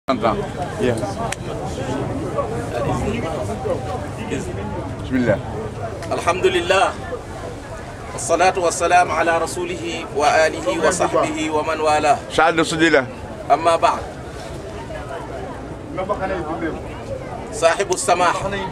Yes. Bismillah. الحمد لله والصلاة والسلام على رسوله وآله وصحبه ومن والاه Saad Sudila. أما بعد صاحب السماح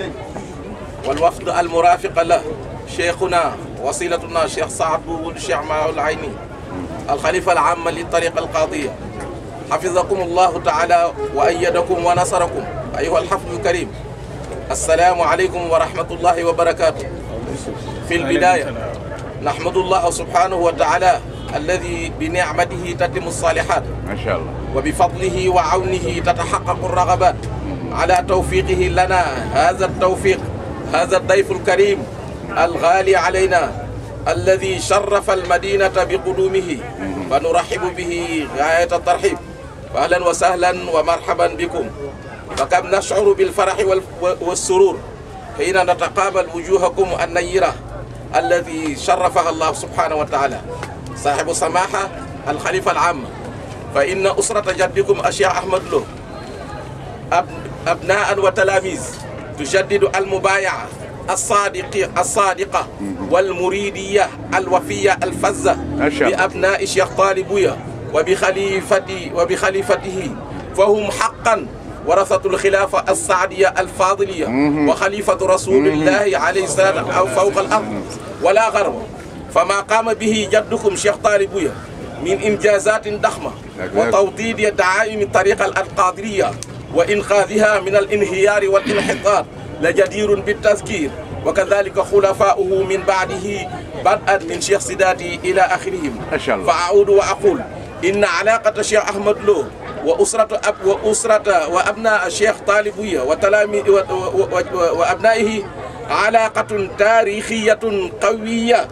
والوفد المرافق له شيخنا وصيلتنا شيخ سعد بن الشيخ معه العيني الخليفة العام للطريقة القاضية حفظكم الله تعالى وأيدكم ونصركم أيها الحفظ الكريم السلام عليكم ورحمة الله وبركاته في البداية نحمد الله سبحانه وتعالى الذي بنعمته تتم الصالحات ما شاء الله. وبفضله وعونه تتحقق الرغبات على توفيقه لنا هذا التوفيق هذا الضيف الكريم الغالي علينا الذي شرف المدينة بقدومه فنرحب به غاية الترحيب أهلا وسهلا ومرحبا بكم فكم نشعر بالفرح وال- والسرور حين نتقابل وجوهكم النيرة الذي شرفها الله سبحانه وتعالى صاحب السماحة الخليفة العام فإن أسرة جدكم أشياء أحمد له أب... أبناء وتلاميذ تجدد المبايعة الصادقة الصادقة والمريدية الوفية الفزة ما شاء الله. بأبناء شيخ طالبويا وبخليفتي وبخليفته فهم حقا ورثة الخلافة السعدية الفاضلية وخليفة رسول الله عليه السلام أو فوق الأرض ولا غرب فما قام به جدكم شيخ طالبويا من إنجازات ضخمة وتوطيد دعائم الطريقة القادرية وإنقاذها من الانهيار والانحطاط لجدير بالتذكير وكذلك خلفاؤه من بعده بدءا من شيخ سداتي إلى آخرهم ما شاء الله. فأعود وأقول إن علاقة الشيخ أحمد لو وأسرة أب وأسرة وأبناء الشيخ طالبية وتلامي و- و- و- وأبنائه علاقة تاريخية قوية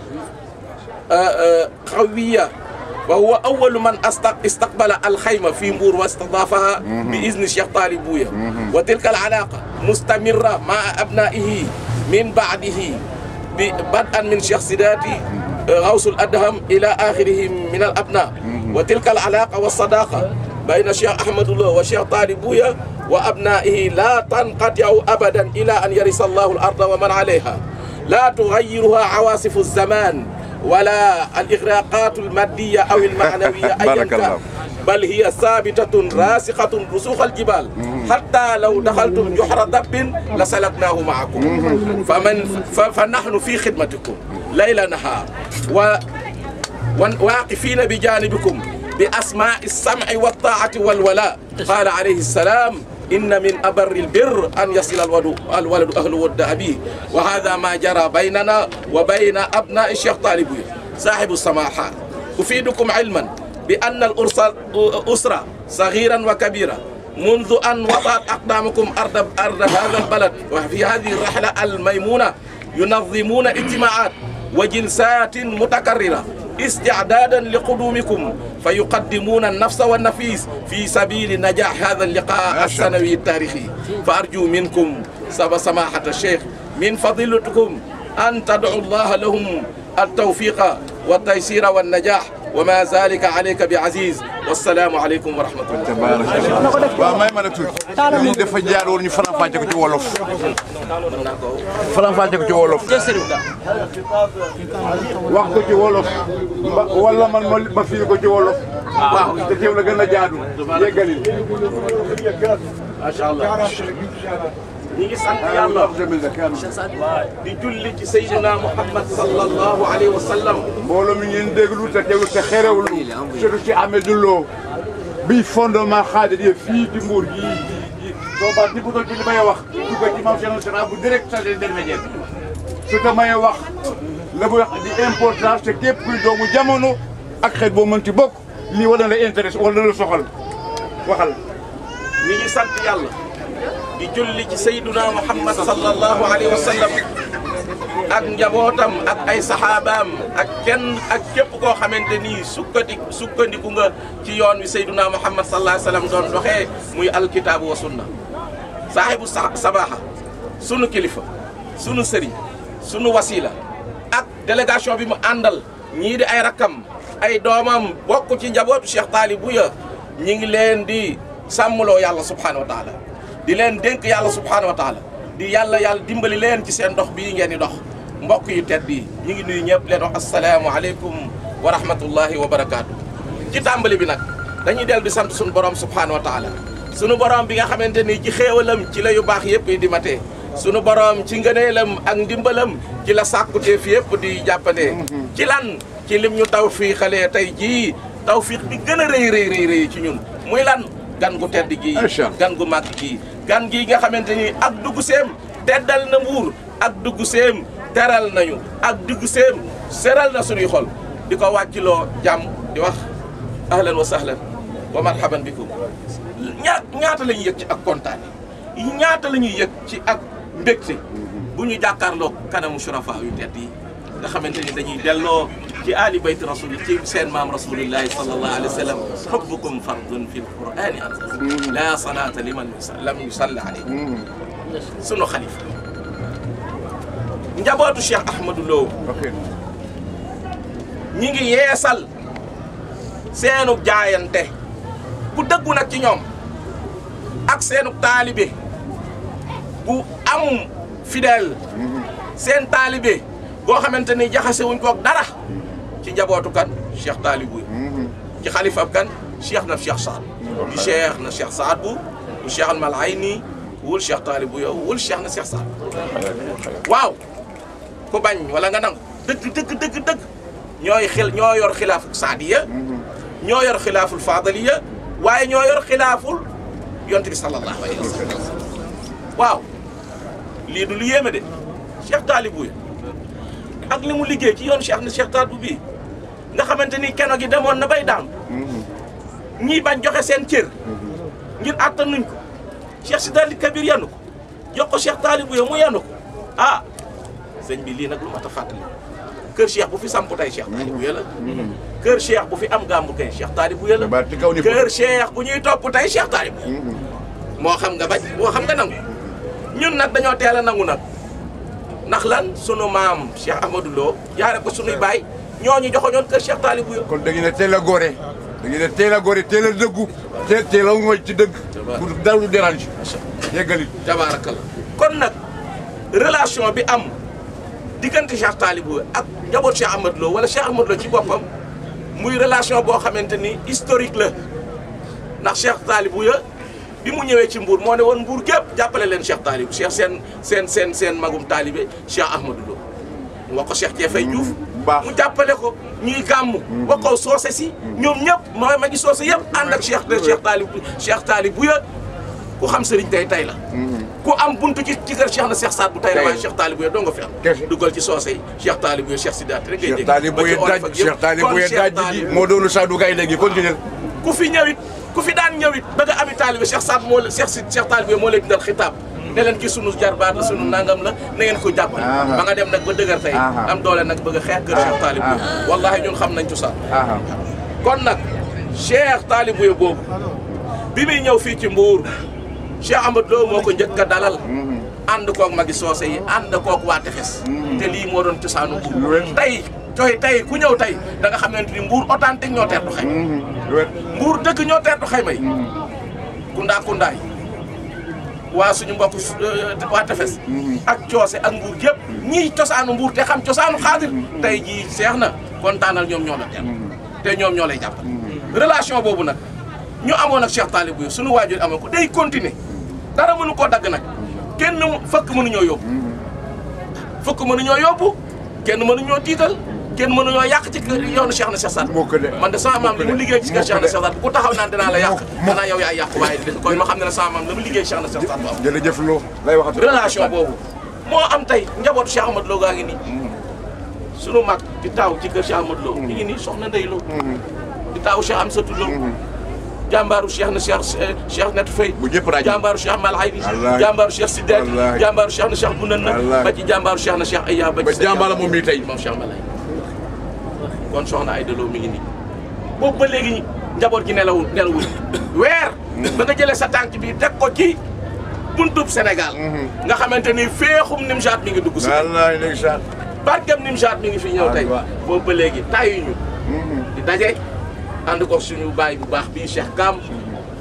آه، آه، قوية وهو أول من أستق- استقبل الخيمة في مور واستضافها بإذن الشيخ طالبوية وتلك العلاقة مستمرة مع أبنائه من بعده ب- بدءا من شيخ سداتي آه، غوث الأدهم إلى آخرهم من الأبناء وتلك العلاقة والصداقة بين الشيخ أحمد الله والشيخ طالبوية وأبنائه لا تنقطع أبدا إلى أن يرث الله الأرض ومن عليها لا تغيرها عواصف الزمان ولا الإغراقات المادية أو المعنوية أيا بارك كان الله. بل هي ثابتة راسخة رسوخ الجبال حتى لو دخلتم جحر دب لسلكناه معكم فمن ف- فنحن في خدمتكم ليل نهار و ون- واقفين بجانبكم بأسماء السمع والطاعة والولاء قال عليه السلام إن من أبر البر أن يصل الولد, الولد أهل ود أبيه وهذا ما جرى بيننا وبين أبناء الشيخ طالبوي صاحب السماحة أفيدكم علما بأن الأسرة أسرة صغيرا وكبيرا منذ أن وضعت أقدامكم أرض, أرض هذا البلد وفي هذه الرحلة الميمونة ينظمون اجتماعات وجلسات متكررة استعدادا لقدومكم فيقدمون النفس والنفيس في سبيل نجاح هذا اللقاء ما شاء الله. السنوي التاريخي فأرجو منكم سب سماحة الشيخ من فضيلتكم أن تدعوا الله لهم التوفيق والتيسير والنجاح وما ذلك عليك بعزيز والسلام عليكم ورحمة الله tabaarakallah waaw may ma la tuuti lii dafa jaar woon ñu faram fàcce ko ci wolof faram fàcce ko ci wolof wax ko ci wolof ba wala man ma ma firi ko ci wolof waaw te teew la gën a jaadu yeggalil ما شاء الله نيجي سانت يالله di julli ci Seydina Muhammad sallallahu alayhi wa sallam mbooloo mi ngeen déglu te teewlu te xerewlu surtout ci Amedou Lo bi fondement xaadir yi fii di Mbour gii gii soo baax ni bu doon ci li may wax dugg ci maam Cheikh Nassira bu direct sa intermédiaire su te may wax la muy wax di importance te képp kuy doomu jamono ak xeet boo mënti bokk lii war na la intéresse war na la soxal waxal ñi ngi sant yàlla di julli ci Seydina Muhammad sallallahu alayhi wa sallam ak njabootam ak ay saxaabaam ak kenn ak képp koo xamante ni sukkandi sukkandiku nga ci yoon wi Seydina Muhammad sallallahu alayhi wa sallam doon doxee muy alkitaabu wa sunna saaxibu sa sabaxa sunu kilifa sunu sëriñ sunu wasila ak délégation bi mu àndal ñii di ay rakkam ay doomam bokk ci njabootu Cheikh Talibou ya ñi ngi leen di sàmmloo yàlla subhanahu wa taala di leen dénk yàlla subhanahu wa taala di yàlla yàlla dimbali leen ci seen dox bii ngeen di dox mbokk yu tedd yi ñu ngi nuyu ñëpp leen wax asalaamu aleykum wa rahmatullahi wa barakaatu. ci tàmbali bi nag dañuy dellu di sant suñu borom subhanahu wa taala sunu borom bi nga xamante ni ci xéewalam ci la yu baax yëpp di matee sunu borom ci ngëneelam ak ndimbalam ci la sàkkuteef yëpp di jàppandee ci lan ci lim ñu taw fii xalee tey jii tawfiq bi gën a rëy rëy rëy rëy ci ñun muy lan gan gu tedd gii gan gu màgg gii gan gii nga xamante ni ak dugg seem teddal na mbuur ak dugg seem teral nañu ak dugg seem seral na suñuy xol di ko wàcciloo jàmm di wax ahlan wa sahlan wa marhaban bikum ñaat ñaata la ñuy yëg ci ak kontaan yi ñaata la ñuy yëg ci ak mbégte bu ñu jàkkaarloo kanamu surafa yu tedd yi nga xamante ni dañuy delloo ci ali bayt rasul ci seen maam rasulillahi sallallahu alayhi wa sallam xubbukum fardun fi lqurani anzal la salata liman lam yusalli alayhi sunu xalifa njabootu Cheikh Ahmadou Lo ñi ngi yeesal seenu jaayante bu dëggu nag ci ñoom ak seenu taalibe bu am fidèle seen taalibe boo xamante ni jaxase wuñ koog dara ci njabootu kan cheikh taalibu ci xalifab kan cheikh na cheikh saad di cheikh na cheikh saad bu bu cheikh al malayni wul cheikh taalibu yow wul cheikh na cheikh saad waaw ku bañ wala nga nangu dëgg dëgg dëgg dëgg ñooy xil ñoo yor xilaaful saadiya ñoo yor xilaaful faadaliya waaye ñoo yor xilaaful yonte bi sallallahu alayhi wa sallam waaw lii du lu yéeme de cheikh taalibu ya ak li mu liggéey ci yoon cheikh na cheikh taalibu bii nga xamante ni keno gi demoon na bay daan ñii bañ joxe seen cër ngir attanuñ ko cheikh si daal di kabir yanu ko jox ko cheikh taalibu ya mu yanu ko ah sëñ bi lii nag lu mat a fàttali kër cheikh bu fi samp tey cheikh taalibu ya la kër cheikh bu fi am gàmmu kay cheikh taalibu ya la kër cheikh bu ñuy topp tey cheikh taalibu moo xam nga bañ moo xam nga nangu ñun nag dañoo teel a nangu nag ndax lan sunu maam cheikh ahmadou lo jaare ko sunuy baay ñooñu joxoñoon kër cheikh taalibu ya kon da ngeen a teel a góore da ngeen a teel a góore teel a dëggu teel teel a mooy ci dëgg pour dara du dérange yeggali tabarakallah kon nag relation bi am diggante cheikh taalibu ak njaboot cheikh ahmadou lo wala cheikh ahmadou lo ci boppam muy relation boo xamante ni historique la ndax cheikh taalibu ya bi mu ñëwee ci mbuur moo ne woon mbuur gépp jàppale leen cheikh taalibu cheikh seen seen seen seen magum taalibe cheikh ahmadou lo mu wax ko cheikh Jeefay Diouf mu jàppale ko ñuy gàmm wax ko soose si ñoom ñëpp ma magi soose yëpp ànd ak cheikh de cheikh taalibu cheikh taalibu ya ku xam sëriñ tey tey la ku am buntu ci ci kër cheikh na cheikh Saad bu tey la waaye cheikh taalibu ya doo nga fi am dugal ci soose yi cheikh taalibu ya cheikh Sidaat rek ngay dégg taalibu ya daaj cheikh taalibu ya daaj ji moo doonu Sadou Gaye léegi continuer ku fi ñëwit ku fi daan ñëwit ba nga ami taalibe cheikh Saad moo la cheikh si cheikh taalibu ya moo lay dindal xitaab ne leen ki sunu jarbaat la sunu nangam la na ngeen ko jàppale ba nga dem nag ba dëgër tey am doole nag bëgg a xeex kër cheikh taalibu ya wallahi ñun xam nañ cosaan kon nag cheikh taalibu ya boobu bi muy ñëw fii ci mbuur cheikh Amadou Lo moo ko njëkk a dalal ànd koog magi soose yi ànd koog waa tefes te lii moo doon cosaanu mbuur tey tey tey ku ñëw tey da nga xam ne ni mbuur authentique ñoo teertu xayma mbuur dëgg ñoo teertu xayma yi kundaa kundaay waa suñu mbokk waa tefes ak coose ak mbuur yëpp ñii cosaanu mbuur te xam cosaanu xaadir tey jii seex na kontaanal ñoom ñoo la teer te ñoom ñoo lay jàppal relation boobu nag ñu amoon ak Cheikh Talibou yi suñu waajur amoon ko day continuer dara mënu koo dagg nag kenn fëkk mënuñoo yóbbu fëkk mënuñoo yóbbu kenn mënuñoo tiital kenn mënuñoo yàq ci yoonu Cheikh na Cheikh Saad man de sama maam li mu liggéey ci kër Cheikh na Cheikh Saad ku taxaw naan dinaa la yàq danaa yow yaa yàq waaye kon ma xam ne ne sama maam la mu liggéey Cheikh na Cheikh Saad Bou jërëjëf loo lay waxat relation boobu moo am tey njabootu Cheikh Amadou Lo gaa ngi nii sunu mag di taaw ci kër Cheikh Amadou Lo mi ngi nii soxna Ndey Lo di taaw Cheikh Amsatou Lo jàmbaaru Cheikh na Cheikh Cheikh Net Faye bu ñëpp rajo jàmbaaru Cheikh Malay bi jàmbaaru Cheikh Sidaat jàmbaaru Cheikh na Cheikh Bounana ba ci jàmbaaru Cheikh na Cheikh Aya ba ci jàmbaar la moom mii tey moom Cheikh Malay kon soxna Aïda Lo mi ngi nii boobu ba léegi njaboot gi nelawul nelawul weer ba nga jëlee sa tànk bi teg ko ci buntub Sénégal nga xamante ni féexum Nimjaat mi ngi dugg si wallaay ndeysaan barkem Nimjaat mi ngi fi ñëw tey boobu ba léegi tàyyuñu di daje ànd ko suñu baay bu baax bii Cheikh Kam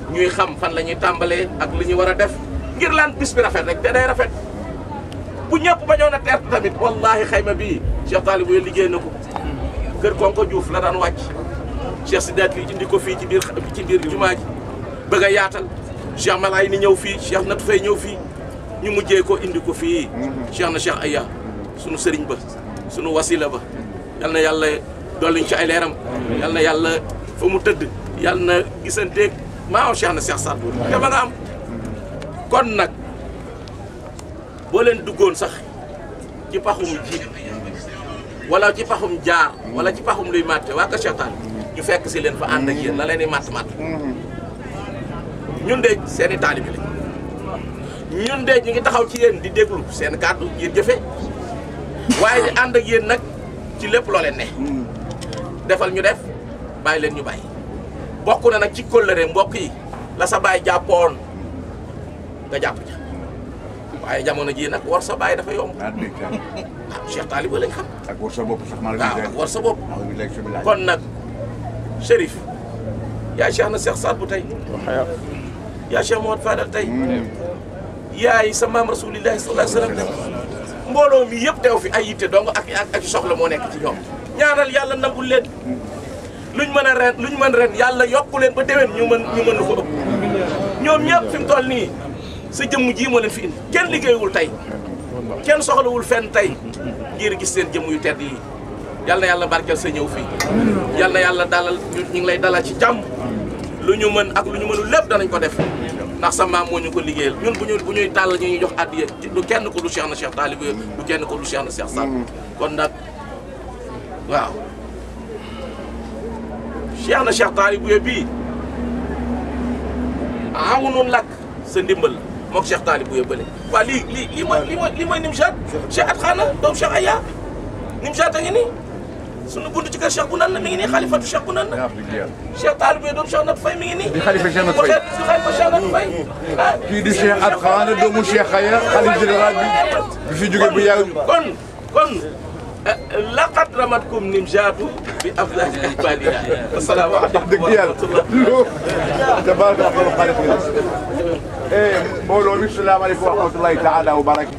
ñuy xam fan la ñuy tàmbalee ak li ñu war a def ngir laan bis bi rafet rek te day rafet bu ñëpp bañoon a teert tamit wallahi xayma bii Cheikh Talibou Yel liggéey na ko kër Konko Diouf la daan wàcc Cheikh Sidaat li indi ko fii ci biir ci biir jumaa ji bëgg a yaatal Cheikh Malaay ni ñëw fii Cheikh Nat Fay ñëw fii ñu mujjee ko indi ko fii Cheikh na Cheikh Aya sunu sëriñ ba sunu wasila ba yal na yàlla dolliñ ci ay leeram yal na yàlla fa mu tëdd yal na gisanteeg maa Cheikh na Cheikh Saad Bou te ba nga am kon nag boo leen duggoon sax ci paxum ji wala ci paxum jaar wala ci paxum luy màtte waa Kër Cheikh Talibou ñu fekk si leen fa ànd ak yéen la leen di màtt màtt ñun de seen i taalibi lañ ñun de ñu ngi taxaw ci yéen di déglu seen kàddu ngir jëfe waaye di ànd ak yéen nag ci lépp loo leen ne defal ñu def bàyyi leen ñu bàyyi bokk na nag ci kóllëre mbokk yi la sa baay jàppoon nga jàpp ca waaye jamono jii nag war sa baay dafa yomb ah dégg nga waaw Cheikh Talibou lañ xam ak war sa bopp sax maa ngi waaw lay ak war sa bopp maa ngi lay si bilaay. kon nag Chérif yaay Cheikh na Cheikh Saad Bou tey yaa Cheikh Mouhamed Fadal tey yaay sa maam rasulillahi sallallahu alayhi wa sallam tey mbooloo mi yëpp teew fi ay yitte dong ak ak ak soxla moo nekk ci ñoom ñaanal yàlla nangul leen luñ mën a ren luñ mën ren yàlla yokku leen ba déwén ñu mën ñu mën lu ko ëpp ñoom ñëpp fi mu toll nii sa jëmm ji moo leen fi indi kenn liggéeyul tey kenn soxlawul fenn tey ngir gis seen jëmm yu tedd yi yal na yàlla barkeel sa ñëw fii yal na yàlla dalal ñu ñu ngi lay dalal ci jàmm lu ñu mën ak lu ñu mënul lépp danañ ko def ndax sa maam moo ñu ko liggéeyal ñun bu ñu bu ñuy tàll ñu ñuy jox addiya du kenn ko du Cheikh na Cheikh Talibou Yel du kenn ko du Cheikh na Cheikh Saad Bou kon nag waaw Cheikh na Cheikh Talibou Yel bii amunun lakk sa ndimbal la mook Cheikh Talibou Yel bële waaw lii lii lii mooy lii mooy lii mooy Nimjat Cheikh at xaana doom Cheikh Aya Nimjat a ngi nii sunu buntu ci kër Cheikh bu nan na mi ngi nii xalifatu Cheikh bu nan na yaa fi jeex. Cheikh Talibou Yel doom Cheikh Nat Fay mi ngi nii di xalifa Cheikh Nat Fay. waxee di xalifa Cheikh Nat Fay ah kii di Cheikh At Xaana doomu Cheikh Aya xalif général bi bi fi jóge bu yàgg. kon kon laqad ramatkum nimjaatu bi afdali ibadiha assalaamu aleykum dëgg wa yàlla rahmatullah loo tabaraka Allah xaalis bi eh mbooloo mi salaamaaleykum wa rahmatullahi taala wa barak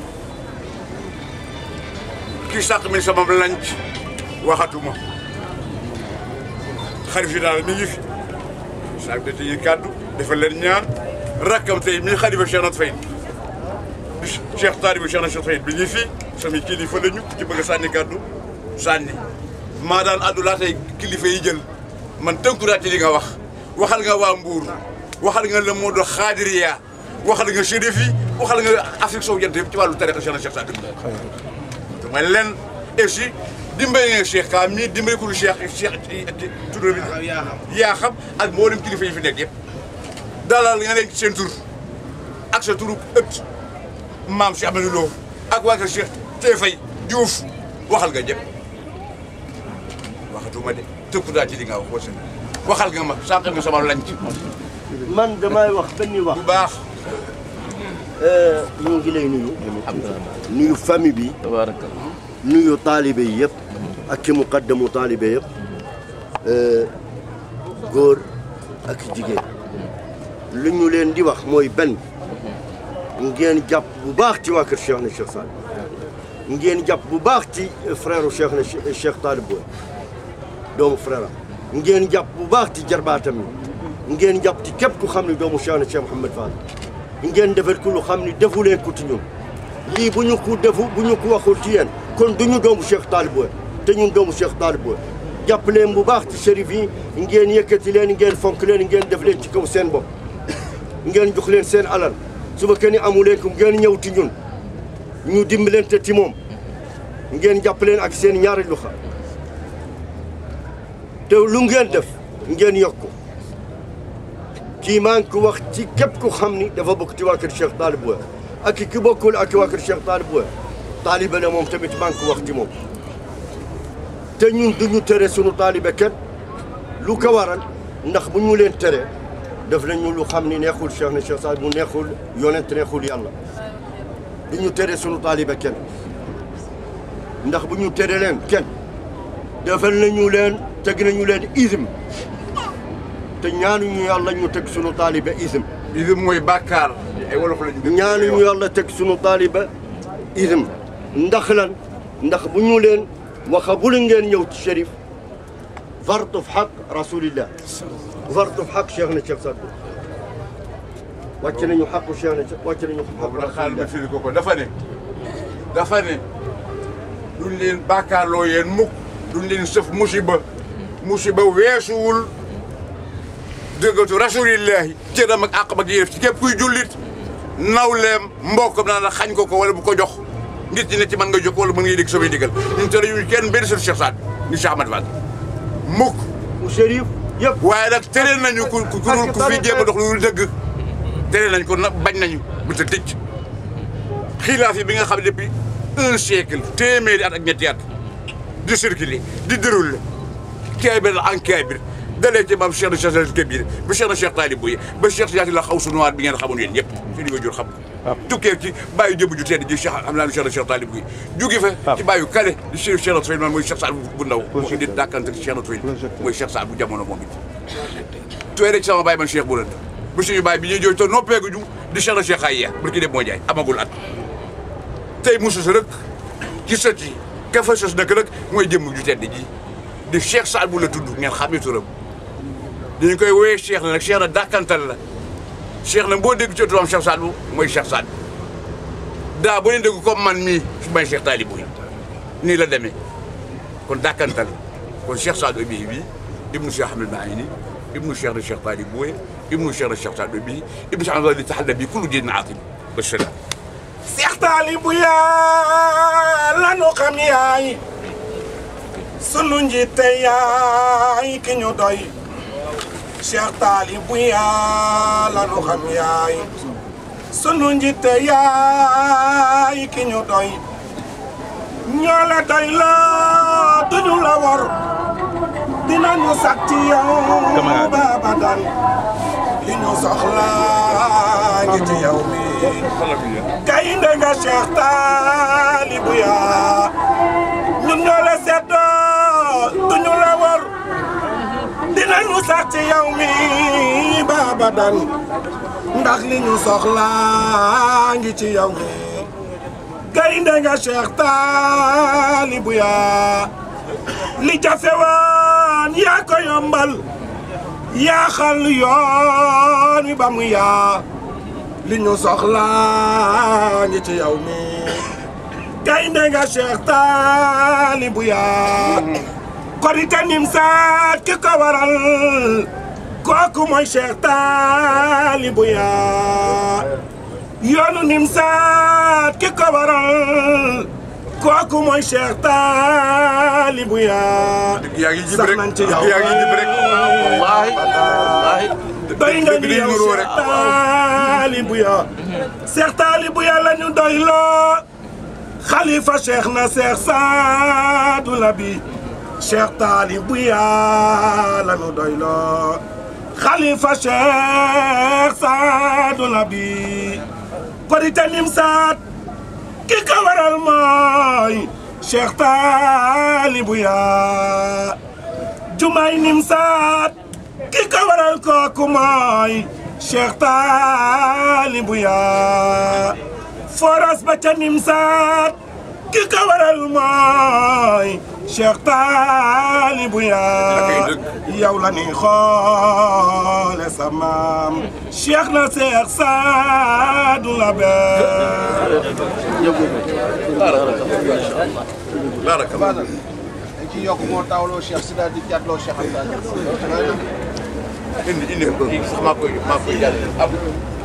kii sàq mi sama lanc waxatuma xalif général mi ngi fi sàq da tey kàddu dafa leen ñaan rakkam tey mi xalifa Cheikh Nat Fay di Cheikh Talibou Cheikh na Cheikh Fay bi ngi fi sami kilifa lañu ci bëgg a sànni kàddu sànni maa daan addu laa tey kilifa yi jël man tënku naa ci li nga wax waxal nga waa Mbour waxal nga le mot de xaadiriya waxal nga chérif yi waxal nga Afrique sowu jant yëpp ci wàllu tariqa Cheikh na Cheikh Saad Bou dama leen aussi dimbali nga Cheikh Ka mii dimbali ko Cheikh Cheikh tur bi yaa xam ak mboolem kilifa yi fi nekk yëpp dalal nga leen ci seen tur ak sa turu ëtt maam Cheikh Amadou Lo ak waa kër Cheikh Tefay Diouf waxal nga ñëpp waxatuma de tëkku daa ci li nga wax wasa waxal nga ma sànq nga sama lañ ci man damay wax benn wax bu baax ñu ngi lay nuyu nuyu famille bi nuyu taalibe yi yëpp ak ki muqaddamu taalibe yëpp góor ak jigéen lu ñu leen di wax mooy benn ngeen jàpp bu baax ci waa kër Cheikh na Cheikh Saad Bou ngeen jàpp bu baax ci frère Cheikh na Cheikh Talibou doomu frère am ngeen jàpp bu baax ci jarbaatam yi ngeen jàpp ci képp ku xam ne doomu Cheikh na Cheikh Mouhamed Fall ngeen defal ku lu xam ne defu leen ko ci ñun lii bu ñu ko defu bu ñu ko waxul ci yéen kon du ñu doomu Cheikh Talibou te ñun doomu Cheikh Talibou jàpp leen bu baax ci shérif yi ngeen yëkkati leen ngeen fonk leen ngeen def leen ci kaw seen bopp ngeen jox leen seen alal suba kenn amu leen ko ngeen ñëw ci ñun ñu dimbalante ci moom ngeen jàpp leen ak seen ñaari loxo te lu ngeen def ngeen yokk ko kii maa ngi ko wax ci képp ku xam ni dafa bokk ci waa kër Cheikh Talibou ak ki bokkul ak waa kër Cheikh Talibou taalibe la moom tamit maa ngi ko wax ci moom te ñun duñu tere sunu taalibe kenn lu ko waral ndax bu ñu leen tere def nañu lu xam ni neexul Cheikh na Cheikh Saad bu neexul yonent neexul yàlla duñu tere sunu taalibe kenn ndax bu ñu tere leen kenn defal nañu leen teg nañu leen ism te ñaanuñu yàlla ñu teg sunu taalibe ism li mooy bàkkaar ay wolof la ñu. ñaanuñu yàlla teg sunu taalibe ism ndax lan ndax bu ñu leen waxa bu leen ngeen ñëw ci shérif vartu fi xaq rasulillah vartu fi xaq cheikh na cheikh Sadbou wàcc nañu xaqu cheikh na wàcc nañu xaqu boobu nag xaaral ma rasulillah firi ko ko dafa ne dafa ne duñ leen bàkkaarloo yéen mukk duñ leen sëf musiba musiba weesuwul dëggatu rasulillahi cëram ak àqam ak yëf ci képp kuy jullit nawleem mbokkam naa la xañ ko ko wala bu ko jox nit ñi ne ci mën nga jox wala mën ngay dégg samay digal ñun tere yu kenn benn sëf Cheikh Saad ni Cheikh Ahmad Fall mukk mu shérif yëpp waaye nag tere nañu ku ku ku ku fi jéem a dox lu dul dëgg tere nañ ko nag bañ nañu bu ta tëj xilaaf yi bi nga xam ne depuis un siècle téeméeri at ak ñetti at di circuler di dérouler kaabir la en kaabir dalee ci maam Cheikh na Cheikh Al Kabir ba Cheikh na Cheikh Talib Bouye ba Cheikh Siyaati la xaw su noir bi ngeen xamoon yéen ñëpp fi di nga jur xam tukkee ci bàyyi jëbb ju tedd ji Cheikh am naa Cheikh na Cheikh Talib Bouye jóge fa ci bàyyi kale di Cheikh Cheikh na Tufayl man mooy Cheikh Saad bu ndaw moo indi dàkkante ci Cheikh na Tufayl mooy Cheikh Saad bu jamono moom it tooy rek sama bàyyi man Cheikh bu rënd ba suñu bàyyi bi ñuy jooy to noppeegu ju di Cheikh na Cheikh Aya barki dem moo jaay amagul at tey mu sos rek ci sët yi ka fa sos nag rek mooy jëmm ju tedd ji di Cheikh Saad bu la tudd ngeen xamee turam dañu koy woowee Cheikh na nag Cheikh na dàkkantal la Cheikh na boo dégg ci turam Cheikh Saad bu mooy Cheikh Saad daa boo leen dégg comme man mii su may Cheikh Talib Bouye nii la demee kon dàkkantal kon Cheikh Saad Bouye bi ibnu Cheikh Ahmed Maïni ibnu Cheikh na Cheikh Talib Bouye ibnu Cheikh na Cheikh Saad Bouye ibnu Cheikh na li taxalla bi kullu diin aatim wa salaam Seex Taalibu yaa lanu xam yaay sunu njiite yaay ki ñu doy Seex Taalibu yaa lanu xam yaay sunu njiite yaay ki ñu doy ñoo la doy la duñu la wor dinañu sàkk ci yow baaba dan li ñu soxla ngi ci yow mi gaynde nga Cheikh Talibou yaa ñun ñoo la seddoo duñu la wor dinañu sax ci yow mi baaba dan ndax li ñu soxla ngi ci yow mi gaynde nga Cheikh Talibou yaa li jafe woon yaa ko yombal yaa xal yoon wi ba mu yaa li ñu soxla ngi ci yow mi gaynde nga Cheikh Talibou yaa korite nim saat ki ko waral kooku mooy Cheikh Talibou yaa yoonu nim saat ki ko waral kooku mooy Cheikh Talibou yaa yaa ngi jib sax rek nañ ci yow yaa ngi jib rek wallaahi wallaahi doy nga dëgg ni day yow nuroo Cheikh rek. Talibou ya Cheikh Talibou ya la ñu doy loo xalifa Cheikh na Cheikh Saadu Labi Cheikh Talibou ya la ñu doy loo xalifa Cheikh Saadu Labi korite nim saat ki ko waral mooy Cheikh Talibou ya jumaay nim saat ki ko waral kooku mooy Cheikh Talibou yaa foras ba ca nim saat ki ko waral mooy Cheikh Talibou yaa yow la ni xoole sa maam Cheikh na Cheikh Saadu Labe barakallah dañ ci yokk moo tawloo Cheikh si daal di jàddloo Cheikh Anta indi indi kii sax maa koy maa koy jàll